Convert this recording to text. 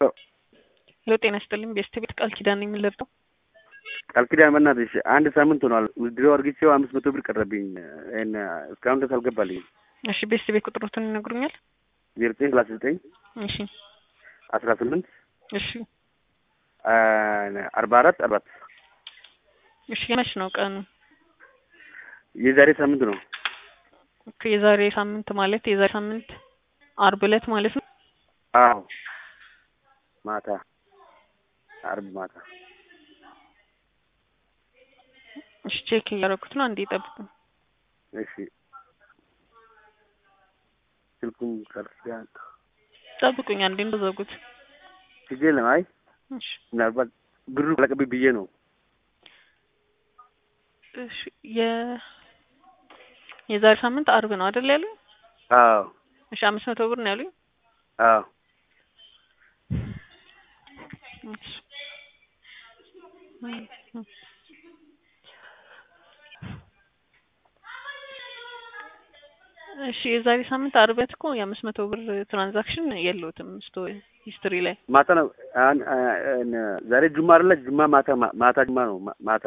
ሄሎ ጤና ይስጥልኝ ቤስት ቤት ቃል ኪዳን ነኝ የምንለብጠው ቃል ኪዳን በእናትሽ አንድ ሳምንት ሆኗል። ድሮ አርግቼው አምስት መቶ ብር ቀረብኝ። ይሄን እስካሁን ድረስ አልገባልኝም። እሺ ቤስት ቤት ቁጥሮትን ይነግሩኛል? ዜሮ ዘጠኝ ሰላሳ ዘጠኝ እሺ አስራ ስምንት እሺ አርባ አራት አርባት እሺ የመች ነው ቀኑ? የዛሬ ሳምንት ነው። ኦኬ የዛሬ ሳምንት ማለት የዛሬ ሳምንት አርብ ዕለት ማለት ነው። አዎ ማታ አርብ ማታ እሺ ቼክ እያደረኩት ነው። አንዴ ጠብቁ። እሺ ስልኩም ቃል ኪዳን ጠብቁኝ አንዴ እንደዘጉት። ችግር የለም። አይ እሺ ምናልባት ብሩ ለቅብኝ ብዬ ነው። እሺ የ የዛሬ ሳምንት አርብ ነው አይደል ያሉኝ? አዎ እሺ አምስት መቶ ብር ነው ያሉኝ። አዎ እሺ እሺ የዛሬ ሳምንት አርብ ዕለት እኮ የአምስት መቶ ብር ትራንዛክሽን የለውትም ስቶ ሂስትሪ ላይ ማታ ነው። አን- አን- ዛሬ ጁማ አይደለ? ጁማ ማታ ማታ ጁማ ነው ማ- ማታ